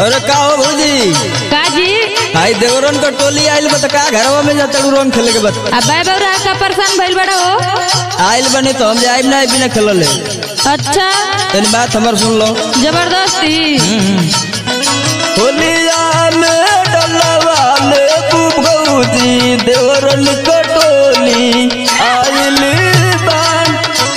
अरे का हो भौजी काजी आई देवरन का टोली आइल बा त का घरवा में जाता रंग खेले के बत अब बाय बौरा का परेशान भइल बड़ा हो आइल बने तो हम जाइब ना बिना खेलले अच्छा तनी बात हमर सुन लो जबरदस्ती होलिया में डलवा ले तू भौजी देवरन का टोली आइल बान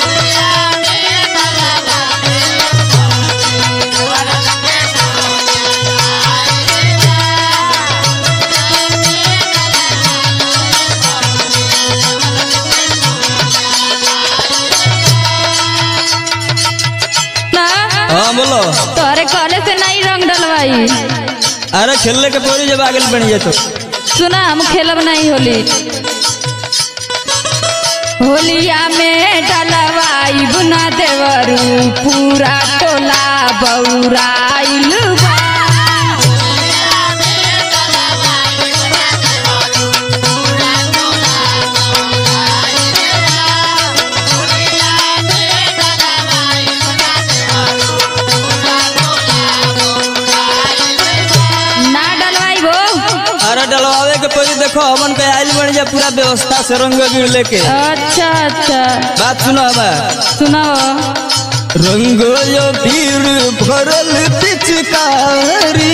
ना हाँ बोलो तोहरे कहले से नहीं रंग डलवाई अरे खेलने के पड़ी जब आगे बन जाए तो सुना हम खेलब नहीं होली होलिया में डलवाई बुना देवरू पूरा टोला बौराइल बा ना डलवाई वो अरे डलवावे के पड़ी देखो हमन के आइल बन जा पूरा व्यवस्था से रंग गिर लेके अच्छा अच्छा बात सुनो हमार सुनाओ रंग यो पीर भरल पिचकारी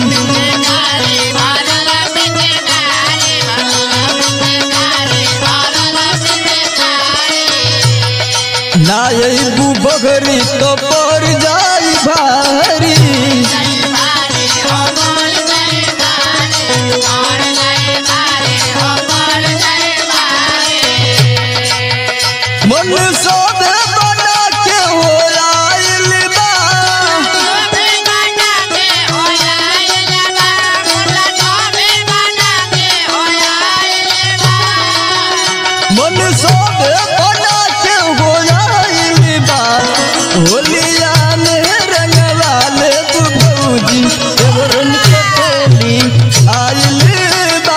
ना यही बगरी तो पर जाई भारी मन सोद बना के हो आइल बा मन सोद बना के हो आइल बा होलिया में रंगवा ले तू भौजी देवरन के टोली आइल बा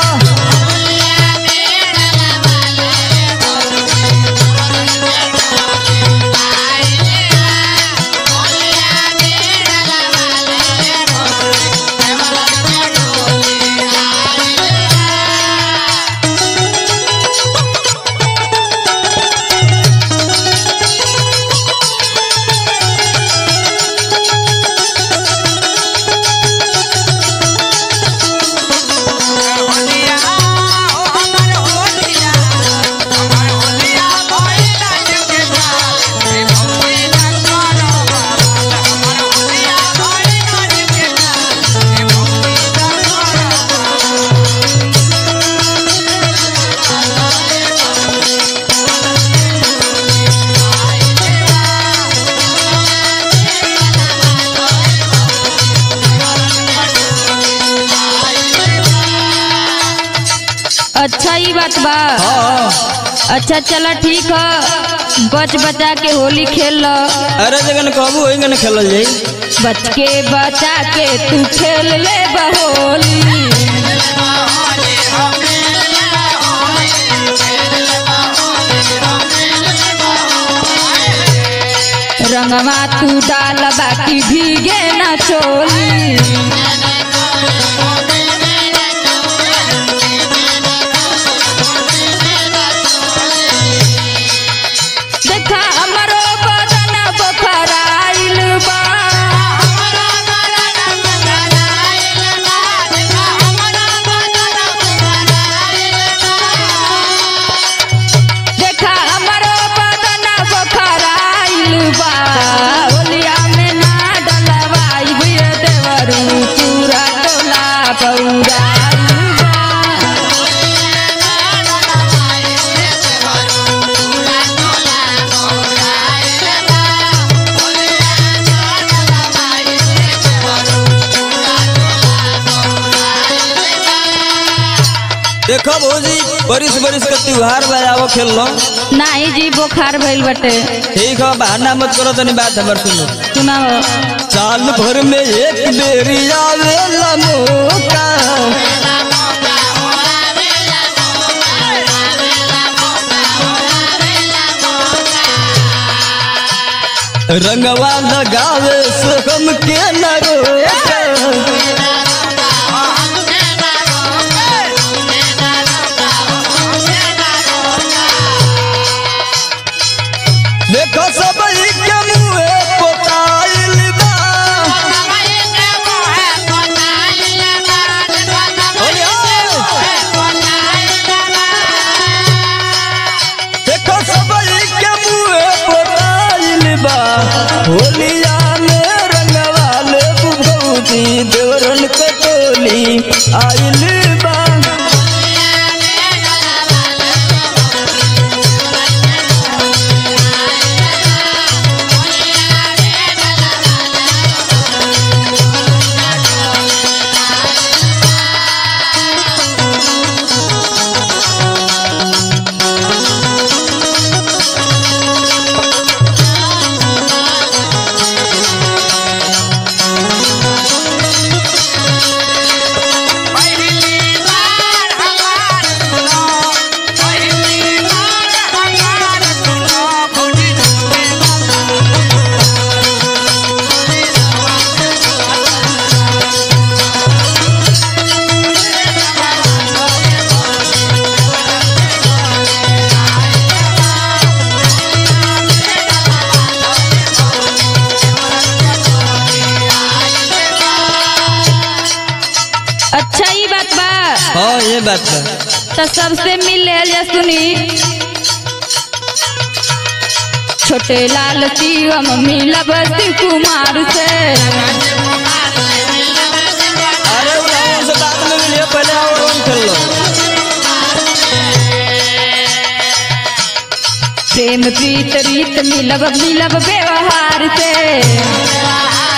अच्छा ही बात बा हाँ अच्छा चला ठीक है बच बचा के होली खेल लो अरे जगन कहबू वही गन खेलल जाई बच के बचा के तू खेल ले बहोली रंगवा तू डाल बाकी भीगे ना चोली देखा हमरो बदन बखराइल बा देखा हमरो बदन बखराइल बा होलिया में ना डलवाई बुए देवरू पूरा टोला बौराइल बा देखो भौजी बरिस बरिस के त्योहार बजावो खेल लो नाही जी बुखार भइल बटे ठीक है बहाना मत करो तनी बात हमर सुनो सुनाओ साल भर में एक बेरी आवेला मौका रंगवा लगावे से हम के न रोका आइल बा अच्छा ही बात बा हाँ ये बात बा तो सबसे मिल ले जा सुनी छोटे लाल शिवम मिलब शिव कुमार से अरे उठाओ से बाद में मिलिए पहले आओ और खेल लो प्रेम प्रीत रीत मिलब मिलब व्यवहार से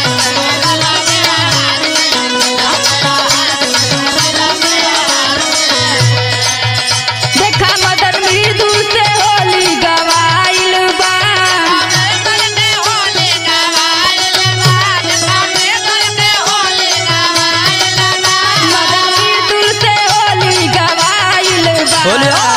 देखा मदन मृदु से होली गवाइल बा मदन मृदु से होली गवाइल बा बोलिए